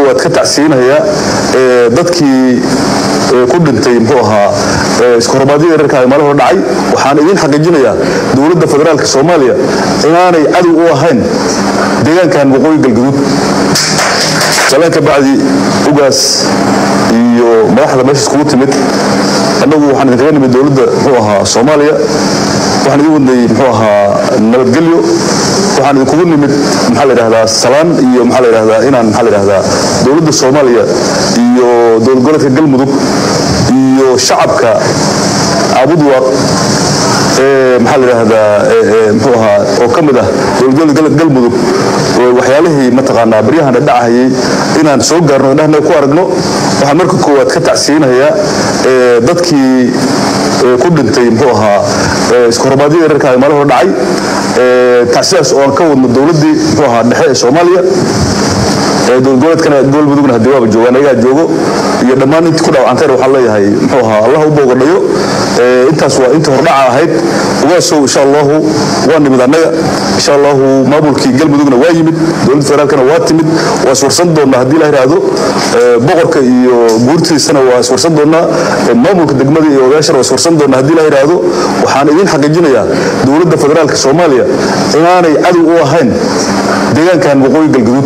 koowaad ka tacsiinayaa dadkii ku dhintay muxuu ahaa iskuhormaadyada reerka maalin hore dhacay waxaan idiin xaqiijinayaa dowladda federaalka soomaaliya inaanay cadow u ahayn deegaankan waqooyi galgaduud salaan ka bacdi ugaas iyo madaxda meesha iskugu timid annagu waxaan idinkaga nimid dowladda muxuu ahaa soomaaliya waxaan idin wadnay muxuu ahaa nabadgelyo waxaan idinkugu nimid maxaa la yidhahdaa salaan iyo maxaa la yidhahdaa inaan maxaa la yidhahdaa dowladda soomaaliya iyo dowlad goboleedka galmudug iyo shacabka abudwaq maxaa la yidhaahdaa muxuu ahaa oo ka mid ah dowladgoboleedka galmudug waxyaalihii mataqaanaa baryahan dhacahayay inaan soo gaarno indhahna ku aragno waxaan marka koowaad ka tacsiinayaa dadkii ku dhintay muxuu ahaa iskuhormaadyada reerka maalin hore dhacay tacsidaas oo aan ka wadno dowladdii muxuu ahaa dhexe ee soomaaliya dowladgoboleedkana galmudugna haddii waaba joogaan ayagaa joogo iyo dhammaan intii ku dhaawacantayna waxaan leeyahay muxuu ahaa allah u boogadhayo intaas waa intii hordhaca ahayd ugaasow insha allahu waa nimid annaga insha allahu maamulkii galmudugna waa yimid dowladda federaalkana waa timid waa iswarsan doonnaa haddii la yidhaahdo boqorka iyo guurtiisana waa iswarsan doonnaa maamulka degmada iyo odayaashana waa iswarsan doonnaa haddii la yidhaahdo waxaan idiin xaqiijinayaa dowladda federaalka soomaaliya inaanay cadow u ahayn deegaankan waqooyi galgaduud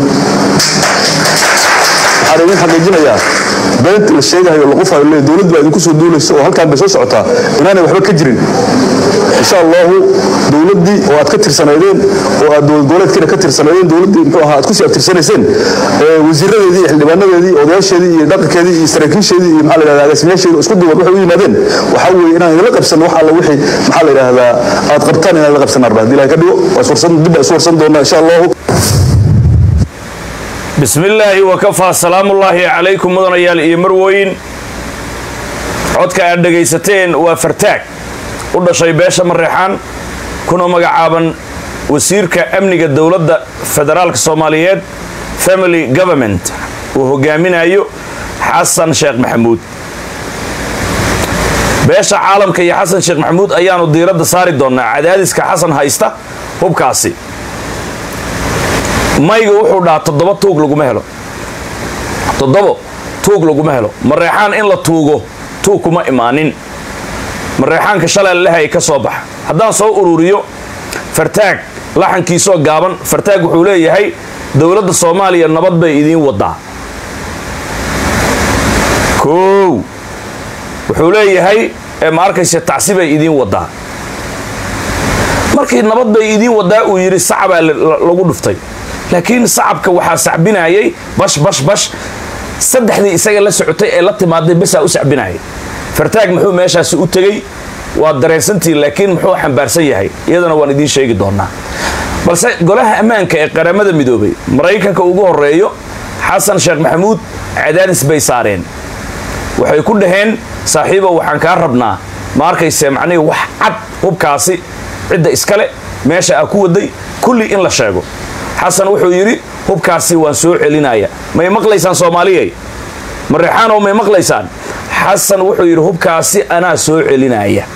waxaan idin xaqiijinayaa beent la sheegahayo laqufayo le dowlad baa idinku soo duulaysa oo halkaan bay soo socotaa inaanay waxba ka jirin insha allahu dowladdii oo aad ka tirsanaydeen oo aad dowlad goboleedkiina ka tirsanaydeen dowladdii muxuu ahaa aad kusii abtirsanayseen wasiiradeedii iyo xildhibaanadeedii odayaasheedii iyo dhaqankeedii iyo saraakiisheedii iyo maxaa la yidhahdaa agaasimayaasheedii isku duwan waxay u yimaadeen waxaa weeye inaan idinla qabsan wax alla wixii maxaa la yidhahdaa aad qabtaan inaan la qabsan arba haddii ilahay ka dhigo waa iswarsan dib baa isu warsan doonaa insha allahu bismi illaahi wakafaa salaamullaahi calaykum mudanayaal iyo marwooyin codka aad dhegaysateen waa fartaag u dhashay beesha mareexaan kuna magacaaban wasiirka amniga dowladda federaalka soomaaliyeed family government uu hogaaminayo xasan sheekh maxamuud beesha caalamka iyo xasan sheekh maxamuud ayaanu diiradda saari doonnaa cadaadiska xasan haysta hubkaasi mayga wuxuu dhahaa toddoba tuug laguma helo toddobo tuug laguma helo mareexaan in la tuugo tuug kuma imaanin mareexaanka shalay lehay ka soo baxa haddaan soo ururiyo fartaag laxankiisoo gaaban fartaag wuxuu leeyahay dowladda soomaaliya nabad bay idiin wadaa koow wuxuu leeyahay ma arkayse tacsi bay idiin wadaa markii nabad bay idiin wadaa uu yidhi sacbaa lagu dhuftay laakiin sacabka waxaa sacbinayay bash bash bash saddexdii isaga la socotay ee la timaaday basaa u sacbinayay fartaag muxuu meeshaasi u tegey waa dareensantii laakiin muxuu xambaarsan yahay iyadana waan idiin sheegi doonaa balse golaha ammaanka ee qaramada midoobay maraykanka ugu horeeyo xasan sheekh maxamuud cadaadis bay saareen waxay ku dhaheen saaxiibow waxaan kaa rabnaa ma arkayse macnihii wax cad hubkaasi cidda iskale meesha aa ku waday kulli in la sheego xasan wuxuu yidhi hubkaasi waan soo celinaya may maqlaysaan soomaaliyay mareexaanow may maqlaysaan xasan wuxuu yidhi hubkaasi anaa soo celinaya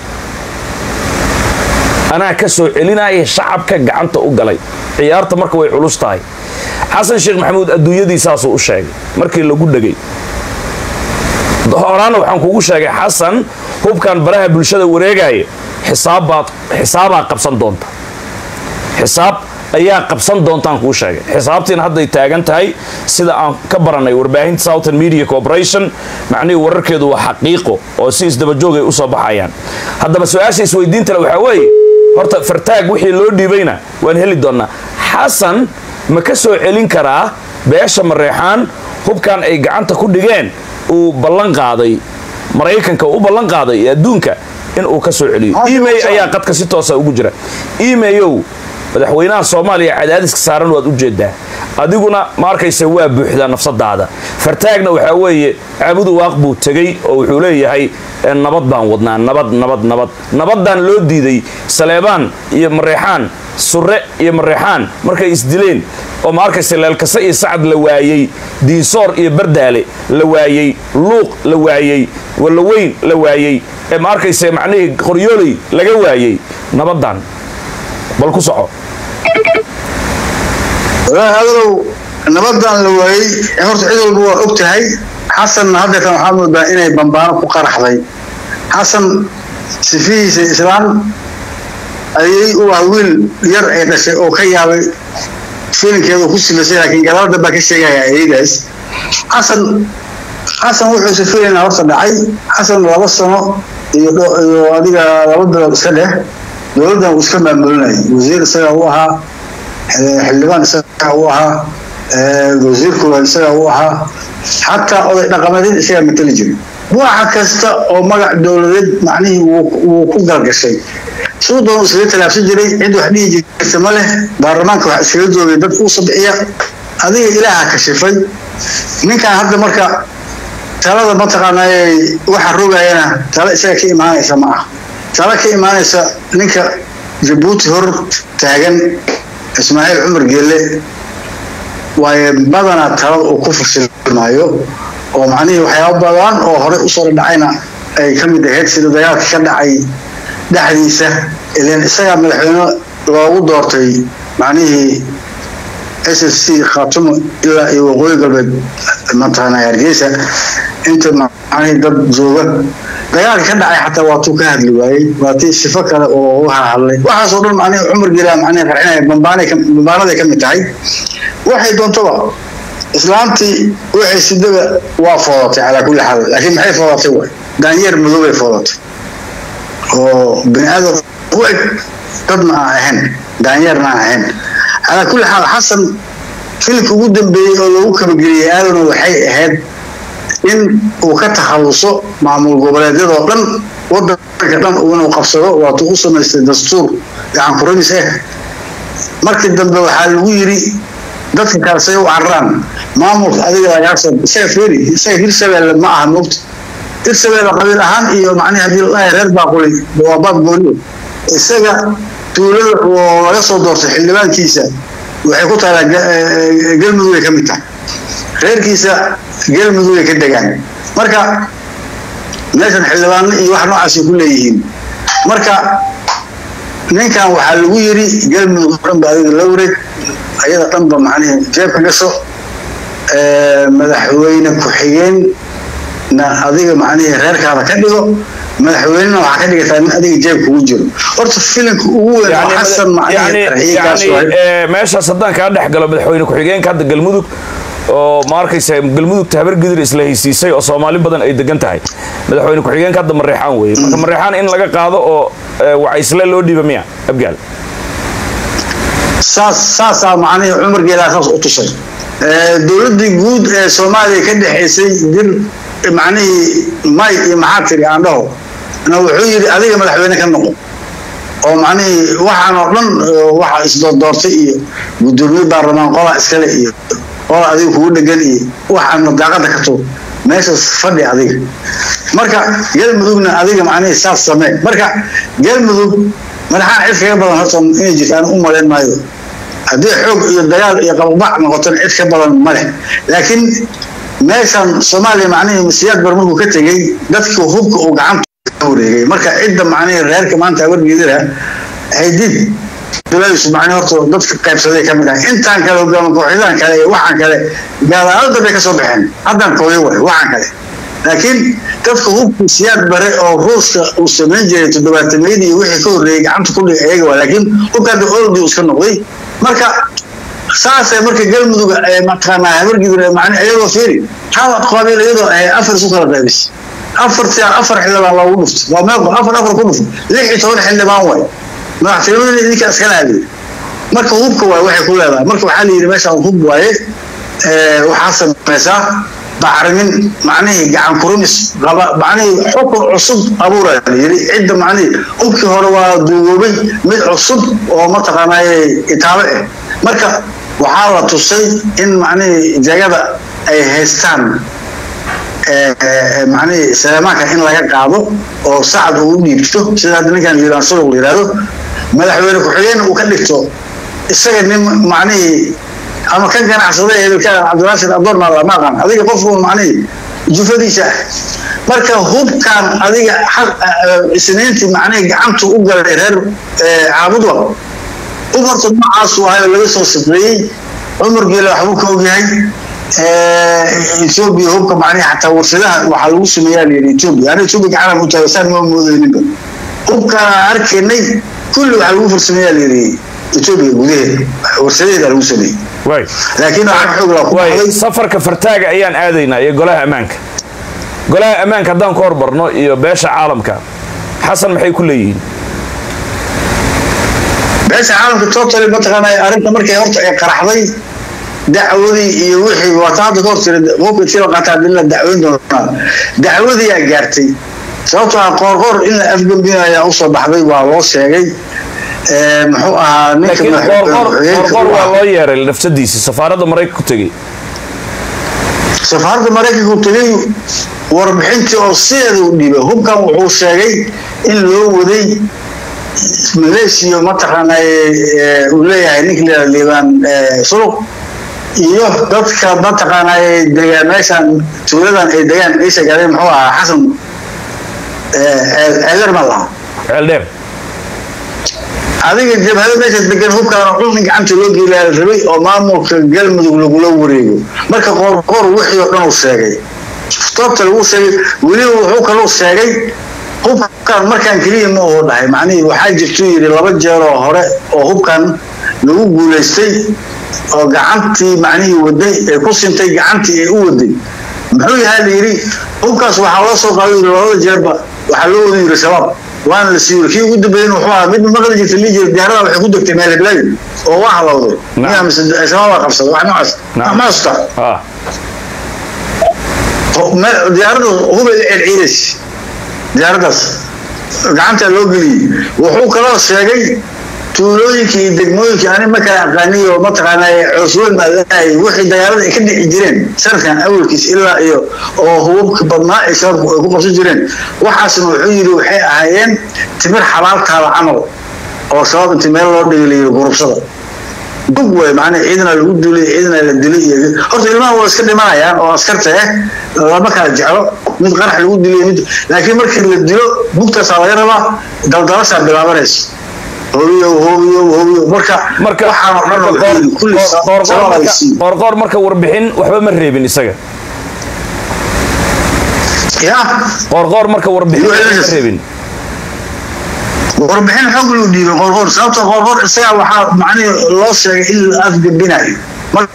anaa ka soo celinaya shacabka gacanta u galay ciyaarta marka way culus tahay xasan sheekh maxamuud adduunyadii saasuu u sheegay markii lagu dhegay horaana waxaan kugu sheegay xasan hubkan baraha bulshada wareegaya xisaabbaad xisaabaa qabsan doonta xisaab ayaa qabsan doontaan kuu sheegay xisaabtiina hadday taagan tahay sida aan ka baranay warbaahinta southern media corporation macnihii wararkeedu waa xaqiiqo oo si isdabajoogay usoo baxayaan haddaba su-aasha isweydiintale waxaa weeye horta fartaag wixii loo dhiibayna waan heli doonnaa xasan ma ka soo celin karaa beesha mareexaan hubkan ay gacanta ku dhigeen uu ballan qaaday maraykanka u ballan qaaday ee adduunka in uu ka soo celiyo email ayaa qadka si toosa ugu jira emailyow madaxweynaha soomaaliya cadaadiska saaran waad u jeedaa adiguna ma arkayse waa buuxdaa nafsadaada fartaagna waxaa weeye caabudu waaq buu tegey oo wuxuu leeyahay nabad baan wadnaa nabad nabad nabad nabadaan loo diiday saleebaan iyo mareexaan surre iyo mareexaan markay isdileen oo ma arkayse leelkase iyo sacad la waayey diinsoor iyo bardaale la waayey luuq la waayey wallaweyn la waayey ee ma arkayse macnihii qoryooley laga waayey nabadan bal ku soco hadalow nabadan la waayey horta cid walba waa og tahay xasanna haddeetan waxaa moodaa inay bambaano ku qaraxday xasan sifihiisa islaan ayay u ah wiil yar ay dhashay oo ka yaabay filinkeeda ku silasay laakiin galaalada baa ka sheegaya ayadaas xasan xasan wuxuu sifilayna horta dhacay xasan laba sano iyo iyo adiga laba bilood iska dheh dowladdan uu iska maamulinayay wasiir isagaa u ahaa xildhibaan isagaa u ahaa wasiir koowaad isagaa u ahaa xataa oday dhaqameedin isagaa matali jiray waxa kasta oo magac dowladeed macnihii wuu ku galgashay siduu doon iskaga talaabsan jiray cid wax dhihi jirta ma leh baarlamaanka wax iskaga joogay dad uu sabciya adiga ilaaha kashifay ninkan hadda marka talada mataqaanaa waxa rogayana tala isaga ka imaanaysa ma ah tala ka imaanaysa ninka jabuuti hor taagan ismaaciil cumar geelle waaye badanaa talada uu ku fashilmaayo oo macnihii waxyaaba badan oo horey usoo dhadhacayna ay ka mid ahayd sida dagaalka ka dhacay dhexdiisa ilan isagaa madaxweyne loogu doortay macnihii s s c khaatumo ilaa iyo waqooyi galbeed mataqaanaa hargeysa inta macnihii dad jooga dagaalka ka dhacay xataa waatuu ka hadli waayey waatii sifo kale oo u hadlay waxaasoo dhan macnihi cumar gelaa macnihi qarxinaya bambaanaday ka mid tahay waxay doontoba islaantii waxay sidaba waa foodatay calaa kulli xaal laakiin maxay foodatay waay daanyeer madow bay foodatay oo bini aadam u eg dadna aan ahayn daanyeerna aan ahayn calaa kulli xaal xasan filmka ugu dambeeyey oo lagu kabageliyey aadana waxay ahayd in uu ka takhalluso maamul goboleedyadoo dhan wadanka dhan inuu qabsado waatuu u samaystay dastuur gacan kuramis ah markii dambe waxaa lagu yiri dadka kale say u cararaan maamulka adiga lagaasoo isaga feeri isaga hirshabeelle ma aha moogta hirshabeelle qabiil ahaan iyo macnihi haddii ladahay reer baaquli waa baab gooniyo isaga tuulada oo laga soo doortay xildhibaankiisa waxay ku taalaa galmudug ay ka mid tahay reerkiisa galmudug ay ka degaan marka meeshan xildhibaano iyo wax noocaasay ku leeyihiin marka ninkan waxaa lagu yiri galmudug dhan ba adiga la wareeg ayada dhanba macnihi jeebka gasho madaxweyne ku-xigeenna adiga macnihi reerkaada ka dhigo madaxweynena waxaa ka dhigataa nin adiga jeeb kugu jiro horta filimka ugu weyn oo xasan meeshaas haddaan kaa dhex galo madaxweyne ku-xigeenka hadda galmudug oo ma arkaysa galmudugta habar gidir isla haysiisay oo soomaali badan ay degan tahay madaxweyne ku-xigeenka hadda mareexaan weeye marka mareexaan in laga qaado oo wacaysle loo dhiiba miya abgaal saas saasaa macnihii cumar geelaa saas u tusay dowladdii guud ee soomaaliya ka dhexaysay dir macnihii may iyo maxaa tiri aan dhaho na wuxuu yidhi adiga madaxweyne ka noqon oo macnihii waxaan oo dhan waxa isdoordoortay iyo guddoomiye baarlamaan qola iskale iyo qola adiga kugu dhegan iyo waxaan madaaqada ka tuur meeshaas fadhi adiga marka galmudugna adiga macnihii saas samee marka galmudug madaxaan cid kaga badan horta inay jirtaan u malayn maayo haddii xoog iyo dagaal iyo qabaqbac noqotona cid ka badan ma leh laakiin meeshan soomaaliya macnihii masiyaad bar markuu ka tegey dadka hubka uu gacanta ka wareegay marka cidda macnihii reerka maanta habargeedira haydid biladiisu macnihi horta dadka qaybsaday ka mid ah intaan kale hogaama kooxyadaan kale iyo waxaan kale gaalaalo dambay ka soo baxeen haddaan kooyo waay waxaan kale laakiin dadka hubka siyaad bare oo ruuska uu samayn jiray toddobaatameyadii iyo wixii ka horreeyey gacanta ku dhigay ayaga waa laakiin hubka hadda oldi iska noqday marka saasay marka galmudug mataqaanaa habargidur macni iyadoo fiiri hal qabiil iyadoo afar isu kala qaybis afartii afar xildhibaan loogu dhufto waa meeqo afar afar ku dhufto lix iyo toban xildhibaan waay madaxtinimadii idinka iskala aadey marka hubka waay waxay ku leedahay marka waxaa la yidhi meeshaan hub waaye waxaa samaysaa bacrimin macnihii gacan kurumis macnihii xukun cusub abuura la yidhi cidda macnihii hubkii hore waa duugoobay mid cusub oo mataqaanaaye itaalo ah marka waxaa la tusay in macnihii jagada ay haystaan macnihii salamaanka in laga qaado oo sacad uu u dhiibto sida hadda ninkan liibaan suruq la yidhahdo madaxweyne ku-xigeen uu ka dhigto isaga nin macnihii ama kan ganacsada hebelka cabdiraashid adoorna lama aqaan adiga qofku macnihii jufadiisa ah marka hubkan adiga isniintii macnihii gacantu u galay reer caabudwa hub horta noocaasu ahay oo laga soo sifreeyey cumar geele waxbuu ka ogyahay etoobiya hubka macnihi xataa warshadaha waxaa lagu sameeyaa layidhi etoobiya ana etoobiya gacanaan u taagasaan ma moodayninba hubkaan arkaynay kulli waxaa lagu farsameeyaa layidhi etoobiya gudaheeda warshadaheeda lagu sameeyey waay laakiin waxaan xoog laa ku waay baxday safarka fartaaga ayaan aadaynaa iyo golaha ammaanka golaha ammaanka haddaan ku hormarno iyo beesha caalamka xasan maxay ku leeyihiin beesha caalamka totally mataqaanaa arrinta markay horta ay qaraxday dacwadii iyo wixii waata hadda ka hortira qofka sila qaataa hadii la dacweyn doonaa dacwadii aa gaartay sababtoo ah qoorqoor in la afgambinayo ayaa usoo baxday waa loo sheegay Eh, muxuu ahaa ninka laakiin madax- qoorqoor madaxweynaha qoorqoor u waa ahaa. loo yeeray nafsadiisii safaaradda maraykanka ku tegey safaaradda maraykanka uu tegay warbixintii oo sideeda u dhiibay hubkan wuxuu sheegay in loo waday maleeshiya mataqaanaa eh, uu leeyahay ninka la yidhahdo liibaan eh, suluq iyo dadka mataqaanaa ay degaan meeshan tuuladan ay degaan ciise gaadhay muxuu ahaa xasan ceeler ma laha ceeldheer adiga jabhada meesha degan hubkaan dhulkan gacanta loo geelaa la rabay oo maamulka galmudug lagula wareego marka qoorqoor wixii oo dhan uu sheegay toobta lagu sheegay weliba wuxuu kaluu sheegay hubkan markaan keliya ma uu dhahay macnihii waxaa jirtuu yidhi laba jeer oo hore oo hubkan lagu guulaystay oo gacantii macnihii waday ee ku sintay gacantii ay u waday muxuu yahaa la yidhi hubkaas waxaa loo soo qaaday yidhi labada jeerba waxaa loo wada yidhi shabaab waana la siiyey kii ugu dambeeyey wuxuu ahaa mid maqli jirta lii jira diyaarada waxay ku degtay meel hiblaayo oo waa halowday Nacam. miyaa mise shabaab baa qabsaday wax noocaas Nacam. ma hasta ah diyaarada hubay la celciidays diyaaradaas gacantaa loo geliyey wuxuu kaloo sheegay tuulooyinkii iyo degmooyinkii ani ma kala aqaaniy oo mataqaanaa coosweyn maadahay wixii dagaalada ay ka dhici jireen sanadkan awalkiis ilaa iyo oo hubabka badnaa ay shabaabku ay ku qabsan jireen waxaasna wuxuu yidhi waxay ahaayeen timir xalaaltaada camal oo shabaab intii meel loo dhigay layidhi gurubsada dug way macnaa ciidana lagu dulay ciidana la dilay iyo horta ilmaha waa iska dhimanayaan oo askarta eh lama kala jeclo mid qarax lagu dilay mid laakiin markii la dilo bugtaasaa laga rabaa daldalashaa bilaabanaysa hobiyo hobiyo hobiyo marka marka waxaan oo dhan marka wuxuu yidhi kulli qoor- qoor- sabab ay marka- siin qoorqoor marka warbixin waxba ma reebin isaga ya qoorqoor marka warbixin Iyo waxba ma Elizabeth. reebin warbixin xoog luu dhiibay qorqor sababta qorqor isagaa waxaa macnihi loo sheegay in la afgembinayo Mar-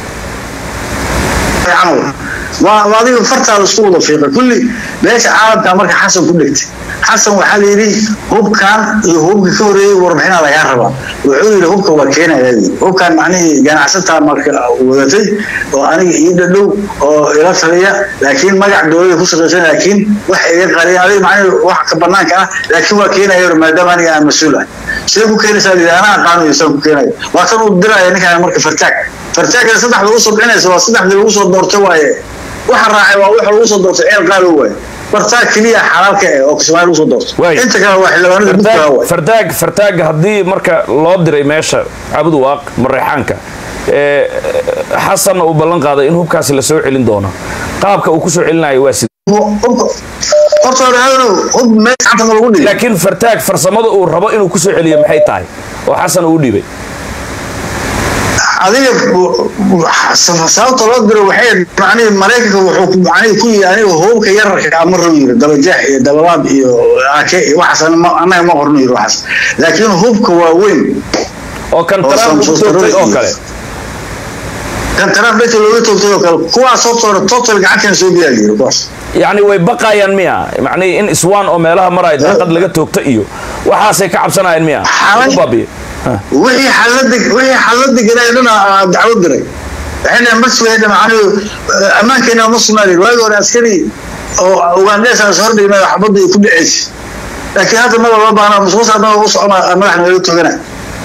camal waa waa adiga fartaada isku wada fiiqay kulli meesha caalamka marka xasan ku dhigtay xasan waxaa la yidhi hubkan iyo hubka ka horeeyey warbixinaa lagaa rabaa wuxuu yidhi hubka waa keenaya yidhi. hubkan macnihii ganacsataa marka wadatay oo aniga ii dhadhow oo ila taliya laakiin magac dowlada ku shaqaysan laakiin wax iga qariya adiga macnihi wax ka banaanka ah laakiin waa keenaya yidhi, maadaama aniga aan mas-uul ah sidee ku keenaysaa yidhi anaa aqaano isaan ku keenayo waa tan uu diraya ninkaan marka fartaag fartaagna saddexda ugu soo bixinaysa waa saddexdii lagu soo doortay waaye waxa raacay waa waxa lagu soo doortay ceel qaalo waaye fartaag keliya xalaalka eh oo kismaayo lagu soo doortay Waay. inta kale waa xildhibaanada mid kale fartaag waaye fartaag fartaag haddii marka loo diray meesha cabud waaq mareexaanka ee xasanna uu ballan qaaday in hubkaasi la soo celin doono qaabka uu ku soo celinayo waa sida horta hore hadanu hub meel gacanta ma lagu dhigay laakiin fartaag farsamada uu rabo inuu ku soo celiyo maxay tahay oo xasan uu u dhiibay adiga sababta loo diro waxay macnihi maraykanka wuxuu macnihi ku yidhi aniga hubka yararka ama rabo yiri dabajeex iyo dabalaab iyo ake iyo waxaas ma- annaga ma qorno yiri waxaas laakiin hubka waa weyn oo kan Oo trump uu Samsung toogtay oo iyo- kale kan taraaf dadka looga toogtay oo kale kuwaas horta hore total gacantan soo biyaa yiri kuwaas yacni way baqayaan miya macnihi in iswaan oo meelaha maraya daaqad laga toogto iyo waxaasay ka cabsanayaan miya Xalay- u baabiye Ha. wixii xalada wixii xalada galay dhana dacwo diray waxayna masweeda macnaheedu ammaankeena ma sugnaadeen waagi hore askari oo ugaandheesa soo hordhigna xabadda ay ku dhaceysay laakiin hadda maba loo baahna musuusa hadda u socona madaxna laga togana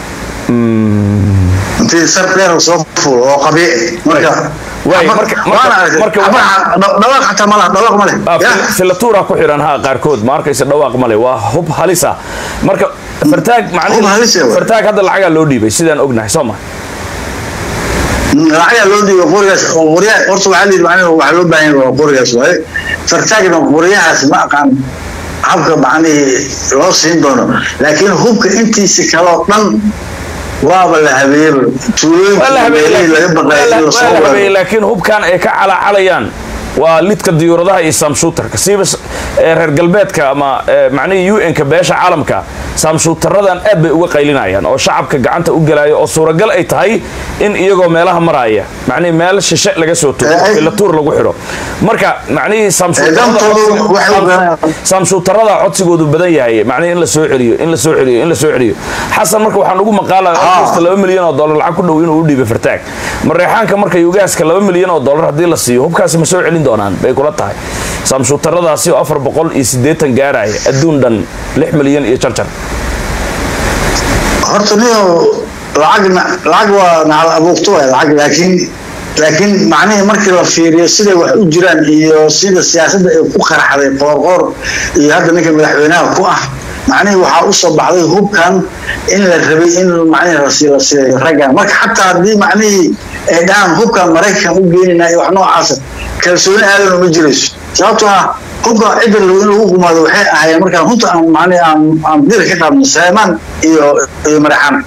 intii sar dheer soo fuul oo qabiici marka Waay, ama- marka- marka- waana arkay. marka ama waxaa- dha- dhawaaq xataa malaha dhawaaq ma leh Ah, Ya. fil- filatuura ku xiran ha qaarkood ma arkaysa dhawaaq male waa hub halisa marka fartaag macnihi Hub halis ah, waay. fartaag hadda lacagaa loo dhiibay sidaan ognahay soo ma lacagaa loo dhiibay qorigaas oo qoryaa horta waxaa layidhi macnaheedu waxaa loo baahan yahay waa qorigaas waaye fartaagna qoryahaas ma aqaan habka macnihii loo siin doono laakiin hubka intiisa kaloo dhan waaba la habeeyey waa la tuulooyinka laga baqay in la soo habeeyey weeraro laakiin hubkan ay ka calaacalayaan waa lidka diyuuradaha iyo samshuutarka siiba s- ee reer galbeedka ama ee, macnihii un-ka beesha caalamka samshuutaradan aad bay uga qaylinayaan oo shacabka gacanta u gelaya oo suuragal ay tahay in iyagoo meelaha maraya macnihii meel shishe laga soo tuuro Eh, ay- ila tuur lagu xidho marka macnihii samshuutarada dantoodu codsiga- waxay u garanayaan. samshuutarada codsigoodu badan yahay macnihii in la soo celiyo in la soo celiyo in la soo celiyo xasan marka waxaan ugu maqaalaya almost laba milyan oo dollar lacag ku dhow inuu u dhiibay fartaag mareexaanka marka ugaaska laba milyan oo dollar haddii la siiyo hubkaasi ma soo celin doonaan bay kula tahay samshuutaradaasi oo afar boqol iyo siddeetan gaaraya adduun dhan lix milyan iyo jarjar horta niyo lacagna lacag waa nacal abuurto waay lacag laakiin laakiin macnihii markii la fiiriyo siday wax u jiraan iyo sida siyaasadda ay ku qaraxday qoorqoor iyo hadda ninka madaxweynaha ku ah macnihii waxaa usoo baxday hubkan in la rabay in macnihii la sii la siiyo raggan marka xataa haddii macnihii ay dhahaan hubkan maraykan u geeninaa iyo wax noocaasa kalsooni aadan uma jirayso sababtoo ah hubka cidda in lagu gumaado waxay ahaayeen markaan runta aan macnihii aan aan dira ka qaadno saleymaan iyo iyo madaxana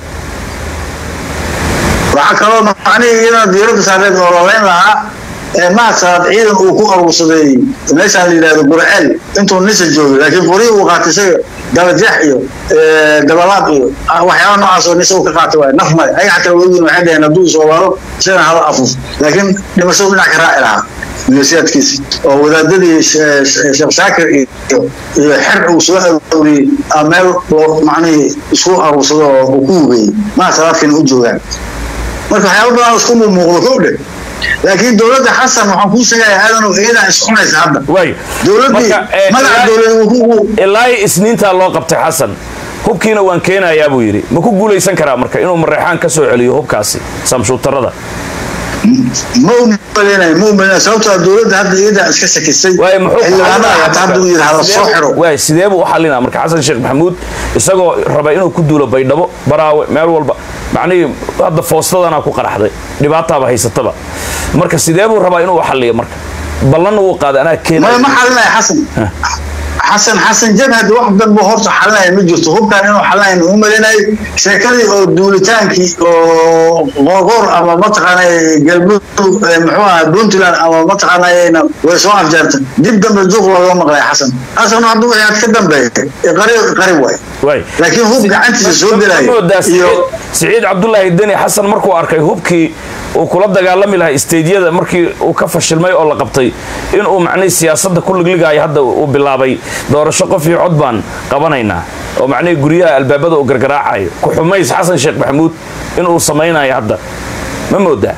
waxaa kaloo macnihii iyadana diiradda saareed oo laleyn lahaa ee maasad ciidan uu ku aruursaday meeshaan la yidhahdo burceel intuu nisa joogay laakiin qorihii uu qaatay isaga dabajeex iyo ee, dabalaaq iyo ah, waxyaaba noocaas oo nisa uu ka qaatay waay naf male ayaga xataa weligiin waxay dhaheen hadduu isoobaaro isagana hala afuuf laakiin dhimashadu dhinac ka raaci lahaa milisiyaadkiisa oo wadaadadii She- She- sheekh shaakir iyo iyo xer uu soo arooriyey aa meel loo macnihii isku aruursado oo uu ku hubeeyey maa salaadkina u joogaan marka waxyaaba badan isku muuqdo kow dhe laakiin dowladda xasan waxaan kuu sheegayaa aadanow iyadaa iscunaysa hadda waayo dowladdii Marka, eh, magaca ilaa- dowlad uu ku ilaa iyo isniintaa loo qabtay xasan hubkiina waan keenayaa buu yidhi ma ku guulaysan karaa marka inuu mareexaan ka soo celiyo hubkaasi samshuutarada ma u maleynayo ma u maleynayo sababtoo ah dowladda hadda iyadaa iska sakisay waayo muxuu xildhibaanada xalinayaa xataa hadda uu yidhahdo soo xiro waay sidee buu u xalinaa marka xasan sheekh maxamuud isagoo raba inuu ku duulo baydhabo baraawe meel walba macnihii hadda foostadana ku qaraxday dhibaataaba haysataba marka sidee buu rabaa inuu xaliyo marka ballanna wuu qaaday anaa ma keenaya ma xalinaya xasan xasan xasan jabhad wax danba horta xalinaya ma jirto hubkan inuu xalinaya u maleynayo sheekadii oo duulitaankii oo qoorqoor ama mataqaanay galmudug eh, muxuu ahaa puntland ama mataqaanayna way soo afjaartay dib dambe duuq looga maqlay xasan xasan hadda wixii aad ka dambeeyay qarib qarib waay waay laakiin hub gacantiisa soo gelaya moodaa iyo siciid cabdulaahi deni xasan markuu arkay hubkii uu kula dagaalami lahaa isteydyada markii uu ka fashilmay oo la qabtay inuu macnihii siyaasadda ku ligligayo hadda uu bilaabay doorasho qof iyo cod baan qabanaynaa oo macnihii guryaha albaabada uu gargaraacayo ku xumays xasan sheekh maxamuud inuu samaynayo hadda ma moodaa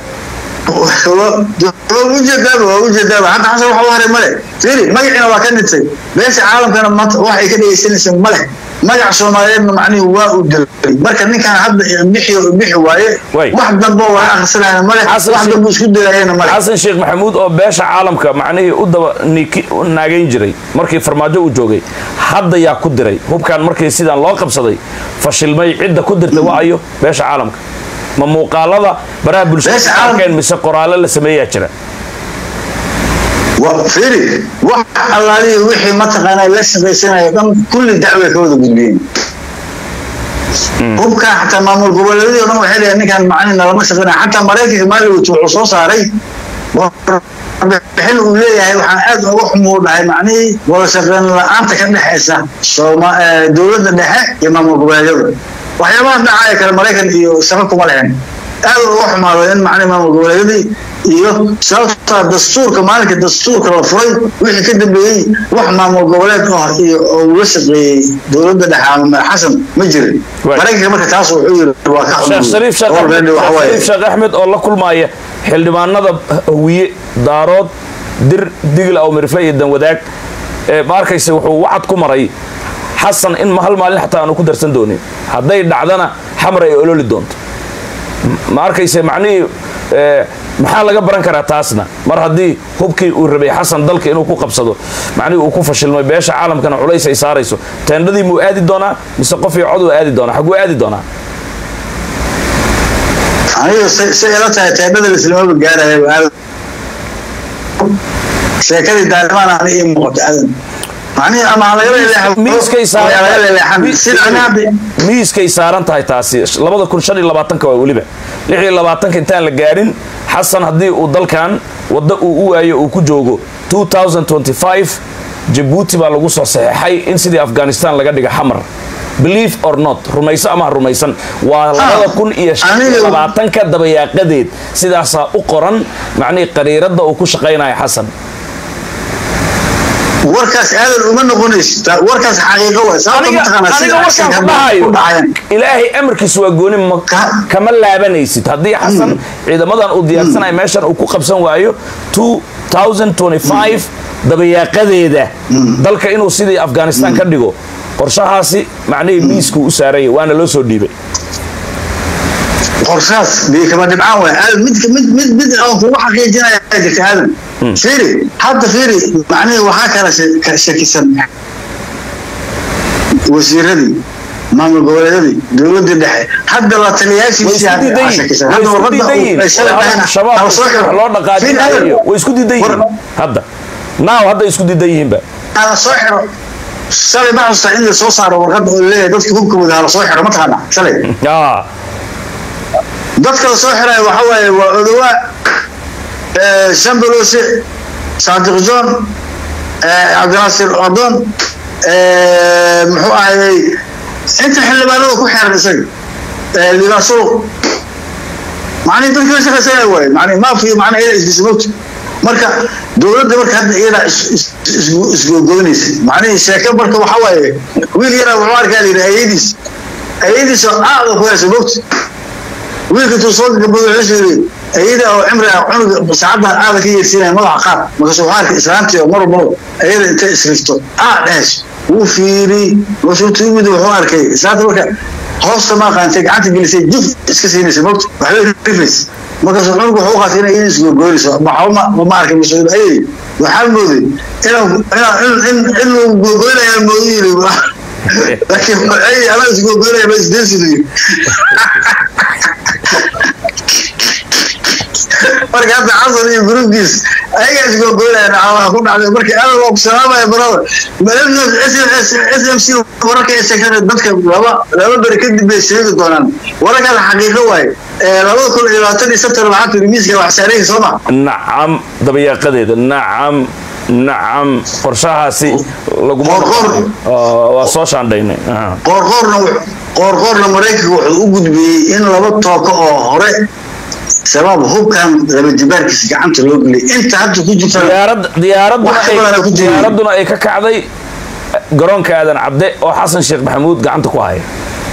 waa ujeedaaba waa ujeedaaba hadda xasan waxa u haray male firi magaciina waa ka dhintay beesha caalamkana maanta wax ay ka dhegaysanaysa male magac soomaaliyeedna macnihi waa u dilay marka ninkan hadda bixi bixi waaye Way. wax dambe waa akhrisanayna male wax Xasan Sheikh- dambe isku dayayana male xasan sheekh maxamuud oo beesha caalamka macnihii u daba niki- u naagayn jiray markii farmaajo uu joogay hadda yaa ku diray hubkan markii sidaan loo qabsaday fashilmay cidda ku dirtay waa ayo beesha caalamka ma muuqaalada baraha bulshada Beesha ka caalam- arkeen mise qoraale la sameeyaa jira wa- firi wax allaalihi wixii mataqaanaa la shaqaysanaya dhan kulli dacway ka wada gudbiyeen hubka xataa maamul goboleedyadii o dhan waxay leeyahay ninkan macnihi nalama shaqaynaya xataa maraykanka maalowit wuxuu soo saaray warbixin uu leeyahay waxaan aad uga xumuu dhahay macnihii wada shaqayn la-aanta ka dhexaysa sooma- eh, dowladda dhexe iyo maamul goboleedyada waxyaabaha dhacaya kale maraykan iyo shaqo kuma lehen aad uga xumaado in macnihi maamul goboleedyadii iyo sababta dastuurka maalinka dastuurka la furay wixii ka dambeeyey wax maamul goboleed ah iyo oo uu la shaqeeyey dowladda dhexe ama xasan ma jirin Right. maraykanka marka taas wuxuu yiri waa ka sheekh shariif sheekh Axmed- Already waxa Sheekh waaye- Shariif sheekh axmed oo la kulmaaya xildhibaanada hawiye daarood dir digil aw mirifle iyo danwadaag ee ma arkaysa wuxuu wacad ku maray xasan in hal maalin xataa aanu ku darsan doonin hadday dhacdana xamar ay ololi doonto ma arkayse macnihii ee, maxaa laga baran karaa taasna mar haddii hubkii uu rabay xasan dalka inuu ku qabsado macnihii uu ku fashilmay beesha caalamkana culays ay saarayso teendhadii muu aadi doonaa mise qof iyo cod uu aadi doonaa xaguu aadi doonaa aniga say say ila tahay teedhada lislamaba gaaraya aadan sheekadii daalimaan ani ii muuqato aadan macnihi ama ha lagala leexdo miiskay ama ha lagala leexan sida ani hadda miiskay saaran tahay taasi labada kun shan iyo labaatanka waa weliba lix iyo labaatanka intaan la gaarin xasan haddii uu dalkan waddo uu u waayo uu ku joogo 2025 jabuuti baa lagu soo saxeexay in sidii afghanistan laga dhiga xamar believe or not rumayso ama ha rumaysan waa labada kun iyo shan iyo aniga- labaatanka dabayaaqadeed sidaasaa u qoran macnihii qariiradda uu ku shaqaynaya xasan warkaas aadan uma noqonaysid Ta- warkaas xaqiiqo waay sababta aniga mataqaanaa aniga sida warkaan actionka ku hadda dhahayo ku dhacayaan ilaahay amarkiisu waa gooni ma Ka- kama laabanaysid haddii xasan ciidamadan uu diyaarsanaya meeshan uu ku qabsan waayo 2025 dabayaaqadeeda dalka inuu sidii afghanistan ka dhigo qorshahaasi macnihii miiskuu u saaraya waana loo soo dhiibay qorshaas biyo kama dhibcaan waay aadan mid mid mid mid aan kugu xaqiijinaya jirta aadan fiiri hadda fiiri macnihii waxaa kala she- ka shakisan wasiiradii maamul goboleedyadii dowladii dhexe hadda la way taliyaashiisii isku diidan yihiin shakisan way hadda isku warqadda diidan yihiin ay shalay dhahayna shabaab hala soo xiro loo Fiiri, dhaqaajinayo aadan, way isku diidan yihiin war- hadda naaw hadda isku diidan yihiinba hala soo xiro shalay ma xasuusta in la soo saaro warqadda oo leeyahay dadka hubka wada hala soo xiro mataqaana shalay Ah, dadka la soo xiraya waxa waaye waa odowaa shambalose saadiq john cabdinaasir odon muxuu ahayey inta xildhibaanada ku xeeran isaga libaasuuq macnihi dadka la shaqaysanaya waaye macnihi maafiyo macnaha iyada isdismogta marka dowladda marka hadda iyadaa is- is- isgo- isgogoynaysa macnihi sheeke marka waxa waaye wiil yaraa wuxuu arkaa la yidhi ayadiis ayadiis oo aada ku haysa mogta wiilka intuu soo gabado wuxuu yidhi ayada oo cimri ah cunuga saacaddan aada ka yeersiinaya madaxa qaar markaasuu waxaa arkay islaantii oo mar walbaba ayada intay isrifto aa dhehayso wuu fiiri markaasuu intuu yimid wuxuu arkay islaanta marka hoosta ma aqaantay gacanta gelisay juf iska siinaysa mogta waxbay rifaysa markaasuu cunuga wuxuu u qaatay inay iyada isgogoynayso maxba ma ma arkay masuul ayay waxaa mooday inuu inuu- in in in lagu gogoynaya moodu yiri laakiin ay anaa isgogoynaya ma isdeesidayo marka hadda xasan iyo gruubkiis ayagaa isgogoynayaan calaha ku dhacday marka aad waa ku salaamaya barada s m c wararka ay sheegtay dadka laba laba beri kadib bay sheegi doonaan wararkaas xaqiiqo waaye labada kun iyo labaatan iyo sabtan waxaa tiri miiska wax saaraysa soo ma nacam dabayaaqadeeda nacam nacam qorshahaasi laguma Qoor-qoor. Oo, waa soo shaandhaynay Aha. qoorqoorna wux- qoorqoorna maraykanka wuxuu u gudbiyey in laba tooko oo hore sabab hubkan laba jibaarkiisa gacanta loo geliyay inta hadda ku jirta diyaarad diyaaraduna Wax ay- badan ay ku jireen. diyaaraduna ay ka kacday garoonka aadan cabde oo xasan sheekh maxamuud gacanta ku haya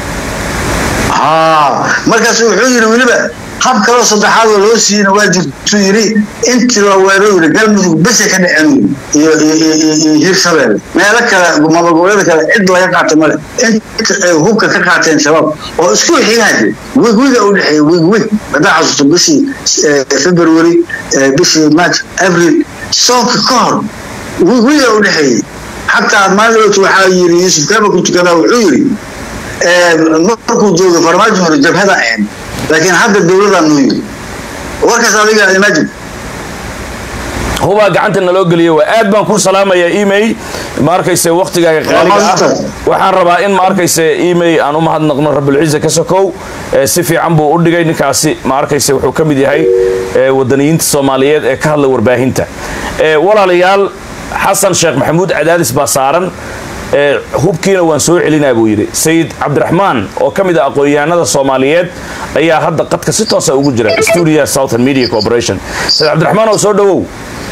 haa markaas wuxuu yidhi weliba hab kaloo saddexaad oo loo siiyeyna waa jirtuu yidhi intii la weero yidhi galmudug bese ka dhaceen iyo iyo iyo iyo iyo hirshabelle meelo kale maamul goboleeda kale cid laga qaatay male inta ay hubka ka qaateen shabaab oo isku xigaade wigwiga u dhexeeya wigwig haddaa xasuusto bishii eh, february eh, bishii march april soonka ka hor wigwiga u dhexeeyey xataa maalin waxaa yiri yuusuf kaba ku tukadaa wuxuu yiri markuu joogo farmaajo hore jabhada ahayn laakiin hadda dowladaan noo yiri warkaas adiga imagine hubaa gacanta naloo geliya waa aad baan ku salaamayaa email ma arkayse waktigaaga qaaliga ah maastan. waxaan rabaa in ma arkayse email aan u mahadnaqno rabulciise ka sokow ee si fiican buu u dhigay ninkaasi ma arkayse wuxuu ka mid yahay ee wadaniyiinta soomaaliyeed ee ka hadla warbaahinta ee walaalayaal xasan sheekh maxamuud cadaadis baa saaran ee hubkiina waan soo celinaa buu yidhi sayid cabdiraxmaan oo ka mid ah aqoon-yahanada soomaaliyeed ayaa hadda qadka si toosa ugu jira studio southern media corporation sayid cabdiraxmaan oo soo dhowow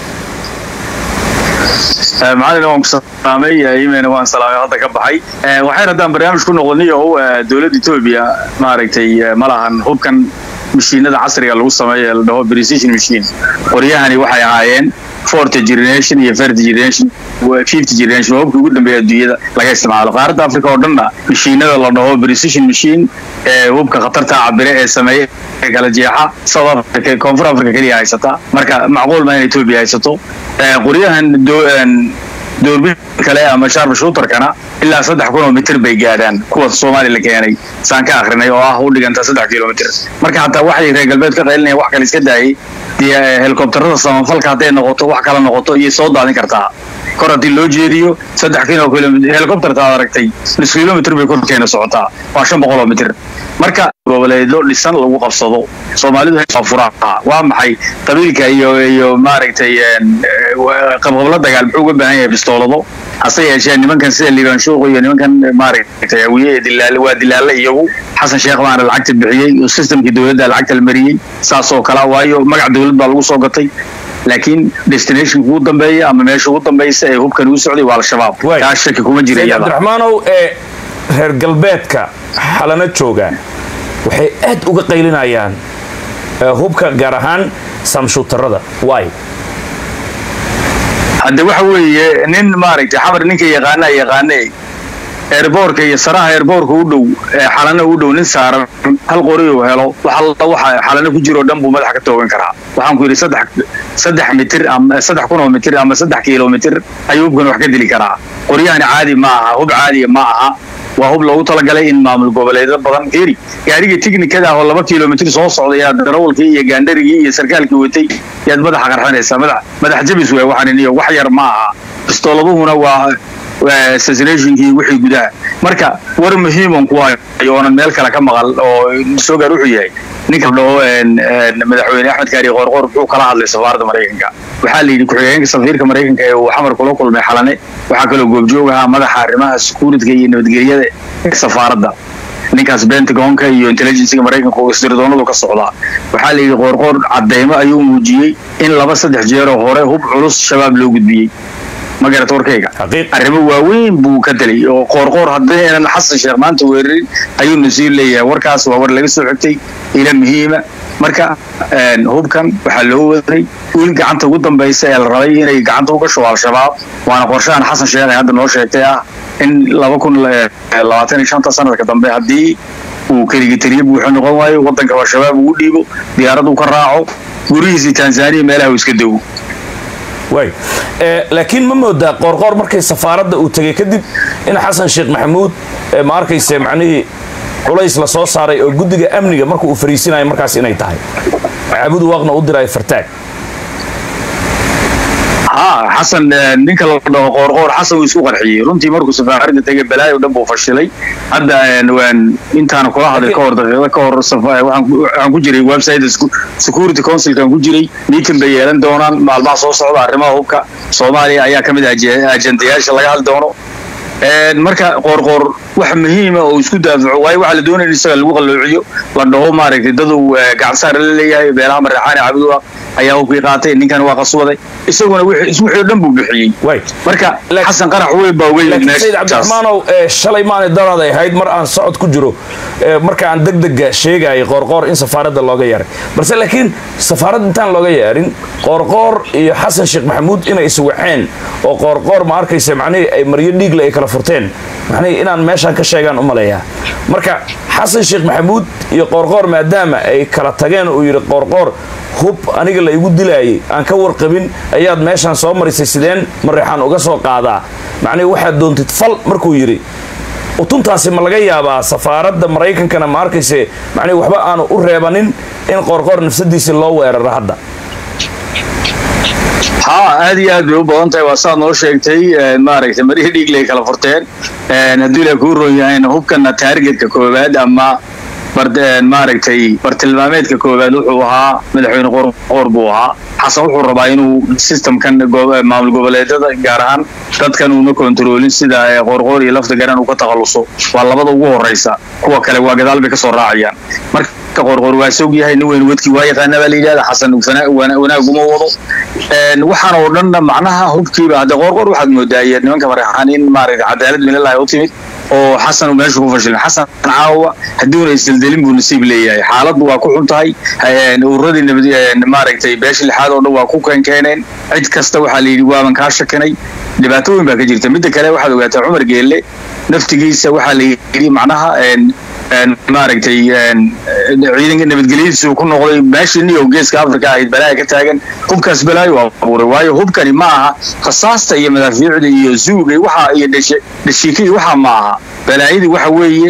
macalina waan ku salaamay imayna waan salaamay hadda ka baxay waxayn haddaan barnaamij ku noqonay oo dowladda etoobiya maaragtay ma lahan hubkan mashiinada casriga lagu sameeyo ee la dhaho precision machine qoryahani waxay ahaayeen forty generation iyo thirty generation fifty generation waa hubkii ugu dambeeya adduunyada laga isticmaalo qaaradda africa oo dhanna mashiinada la dhaho precision machine ee hubka khatarta cabire ee sameeya ee kala jeexa south africa koonfur africa keliya haysata marka macquul ma in etoobiya haysato qoryahan doorbin kale ama sharp shooterkana ilaa saddex kun oo mitir bay gaadhaan kuwa soomaaliya la keenay saan ka akrinay oo ah u dhiganta saddex kilomitir marka xataa waxay reer galbeed ka qaylinaya wax kale iska daayay dee helikobtarada samafalka hadday noqoto wax kala noqoto iyo soo daadin kartaa kor haddii loo jeediyo saddex kilo kilomitr helicopterta aad aragtay nus kilomitr bay korkeena socotaa waa shan boqol oo mitir marka goboleedyo dhisan lagu qabsado soomaalidu furaha waa maxay qabiilka iyo iyo maaragtay qabqabla dagaal muxuu uga baahan yahay bistoolado hase yeeshee nimankan sida liibaan shuuq iyo nimankan maaragtay hawiye dilaal waa dilaale iyagu xasan sheekh baana lacagta bixiyey oo systemkii dowladda lacagta la mariyey saas oo kale waayo magac dowlad baa lagu soo gatay laakiin destinationka ugu dambeeya ama meesha ugu dambaysa ee hubkan uu socday waa al-shabaab kaa shaki kuma jira sayid iyada cabdiraxmaanow ee reer galbeedka xalana jooga waxay aad uga qaylinayaan ee hubka gaar ahaan samshuutarada waay hadde waxa weeye nin maaragtay xamar ninka yaqaanaa yaqaane eerboorka iyo saraha eerboorka u dhow ee xalana u dhow nin saaran hal qori uu helo waxa waxa xalana ku jiro dhan buu madaxa ka toogan karaa waxaan ku yidhi saddex saddex mitir ama saddex kun oo mitir ama saddex kilomitir ayuu hubkan wax ka dili karaa qoryahani caadi ma aha hub caadiya ma aha waa hub loogu talagalay in maamul goboleedyo badan fiiri gaariga tiknikada ah oo laba kilomitir soo socday aad darawalkii iyo gaandharigii iyo sarkaalkii watay yaad madaxa qarxinaysaa madax madax jabis wey waxaan iyo wax yar ma aha bistooladuhuna waa waa assassinationkii wixii gudaha marka war muhiiman ku hayo oonan meel kale ka maqal oo soo gaar wuxuu yahay ninka dhaho madaxweyne axmed kaari qoorqoor wuxuu kala hadlay safaaradda maraykanka waxaa la yidhi ku-xigeenka safiirka maraykanka ee uu xamar kula kulmay xalane waxaa kaloo goobjoog ahaa madaxa arrimaha securityga iyo nabadgelyada ee safaaradda ninkaas pentagonka iyo intelligencega maraykanka oo isdirdoonadu ka socdaa waxaa la yidhi qoorqoor cadeymo ayuu muujiyey in laba saddex jeeroo hore hub culus shabaab loo gudbiyey ma garata warkayga Xaqiiq. arrimo waaweyn buu ka delay oo qoorqoor haddii aanan xasan sheekh maanta weerarin ayuu nasiir leeyahay warkaas waa war laga soo xigtay ila muhiima marka een, hubkan waxaa loo waday wiil gacanta ugu dambaysa ee la rabay inay gacanta u gasho al-shabaab waana qorshahan xasan sheekh ee hadda noo sheegtay ah in laba kun labaatan iyo shanta sanadka dambe haddii uu keligitariye buuxo noqon waayo wadanka al-shabaab uu dhiibo diyaarad uu ka raaco gurihiisii tanzaniya meelaha uu iska dego waay ee laakiin ma moodaa qoorqoor markay safaaradda uu tegay kadib in xasan sheekh maxamuud ee ma arkayse macnihii culays la soo saaray oo guddiga amniga marka uu fariisinayo markaas inay tahay caabud waaqna u dirayo fartaag ها حسن ninka la dhaho qoorqoor xasan uu isku qarxiyey runtii markuu safaaradda tegay balaayo dhan buu fashilay hadda waan intaana kula hadlay ka hor daqiiqada ka hor safa- waxaan ku- waxaan ku jiray website security councilkan ku jiray meeting bay yeelan doonaan maalmaha soo socda arrimaha hubka soomaaliya ayaa ka mid ah aje- ajendayaasha laga hadli doono Een, marka qoorqoor wax muhiima oo isku daafaco waayo waxaa la doonaya in isaga lagu qalloociyo la dhaho maaragtay dad uu eh, gacan saar la leeyahay beelaha maraxaane cabdu ayaa hubkii qaatay ninkan waa qaswaday isaguna wixii is- wixii oo dhan buu bixiyey waay marka Laakiin- xasan qarax weyn baa weyn laakiin sayid meeshaas cabdiraxmaanow ee shalay maanay daraaday ahayd mar aan socod ku jiro ee marka aan degdega sheegayay qoorqoor in safaaradda looga yeeray balse laakiin safaaradda intaan looga yeerin qoorqoor iyo xasan sheekh maxamuud inay iswaceen oo qoorqoor ma arkaysa macnihii ay maryo dhiigle ay kala furteen macnihii inaan meeshaan ka sheegaan u maleeyaa marka xasan sheekh maxamuud iyo qoorqoor maadaama ay kala tageen uu yidhi qoorqoor hub aniga la igu dilaayay aan ka warqabin ayaad meeshaan soo marisay sideen mareexaan uga soo qaadaa macnihi waxaad doontid fal markuu yidhi utuntaasi ma laga yaabaa safaaradda maraykankana ma arkayse macnihi waxba aanu u reebanin in qoorqoor nafsadiisii loo weeraro hadda haa aad iyo aad bay u badan tahay waa saad noo sheegtay een, maaragtay marihii dhiigley kala furteen een, haddii la kuu ron yahayna hubkana taargetka koowaad ama bar- een, maaragtay bartilmaameedka koowaad wuxuu ahaa madaxweyne qoorqoor buu ahaa xasan wuxuu rabaa inuu systemkan go- maamul goboleedyada gaar ahaan dadkan uuna kontroolin sida eh, qoorqoor iyo lafta garan uu ka takhaluso waa labada ugu horeysa kuwa kale waa gadaal bay kasoo raacayaan marka qoorqoor waa sog yahay nin weyn wadkii waa yaqaana baa la yidhahda xasan fana- wana- wanaaguma wado Een, waxaan oo dhanna macnaha hubkiiba hadda qoorqoor waxaad moodaa iyo nimanka maraxaan in maaragtay cadaalad minallahi u timid oo xasan uu meesha ku fashilin xasan caawa hadduuna isdeldelin buu nasiib leeyahay xaaladdu waa ku xun tahay een, ururadii nabad een, maaragtay beesha lixaad oo dhan waa ku keenkeeneen cid kasta waxaa la yidhi waaban kaa shakinay dhibaatooyin baa ka jirta midda kale waxaad ogaataa cumar geelle naftigiisa waxaa la yidhi macnaha een, een, maaragtay een, ciidanka nabadgelyadiisu ku noqday meeshii niyow geeska afrika ahayd balaaga ka taagan hubkaas balaayo abuuray waayo hubkani ma aha rasaasta iyo madaafiicda iyo zuuga iyo waxa iyo dhashe- dhashiika iyo waxa ma aha balaayadii waxa weeye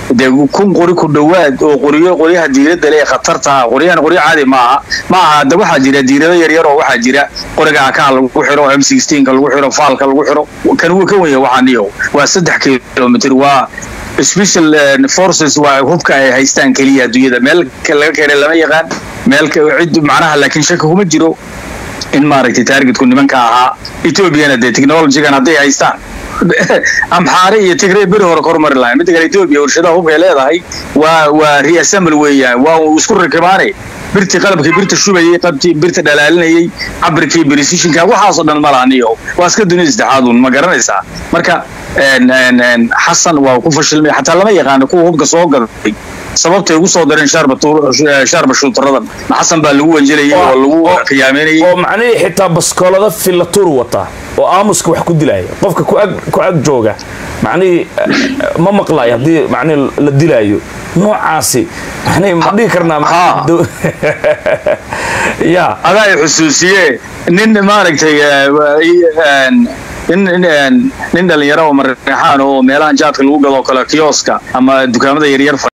dee kun qori ku dhowaad oo qoriyo qoryaha diiradda le ee khatarta ah qoryahan qoryo caadi maaha ma aha hadda waxaa jira diirado yaryar oo waxaa jira qoriga akaha lagu xiro m sixteenka lagu xiro faalka lagu xiro kan wuu ka wanya waxaa niyo waa saddex kilomitr waa special forces waa hubka ay haystaan keliya adduunyada meel laga keenay lama yaqaan meel cid macnaha laakiin shaki kuma jiro in maaragtay taargetku nimanka ahaa ethoobiana dee technologygan hadday haystaan amxaare iyo tigray beri hore kormari lahayn midda kale etoobiya warshadaha hubkay leedahay waa waa reassemble weeyaan waa isku rakibaanay birtii qalabkii birta shubayay qabtii birta dhalaalinayay cabirkii precisionka waxaasoo dhan ma laha niyo waa iska dunida saddexaadun ma garanaysaa marka xasan waa ku fashilmay xataa lama yaqaano kuwa hubka soo gaday sababtay ugu soo dareen shaarba shuutaradan xasan baa lagu wanjelayay oo lagu khiyaameynayay oo macnihii xitaa baskoolada filatuur wata oo aamuska wax ku dilaya qofka ku ag jooga macnihii ma maqlayo haddii macnihii la dilaayo noocaasi macnihii ma dhihi karnaa ya adaa i xusuusiye nin maaragtay nin dhalinyaro oo mareexaan oo meelahan jaadka lagu gado kale kioska ama dukaamada yaryar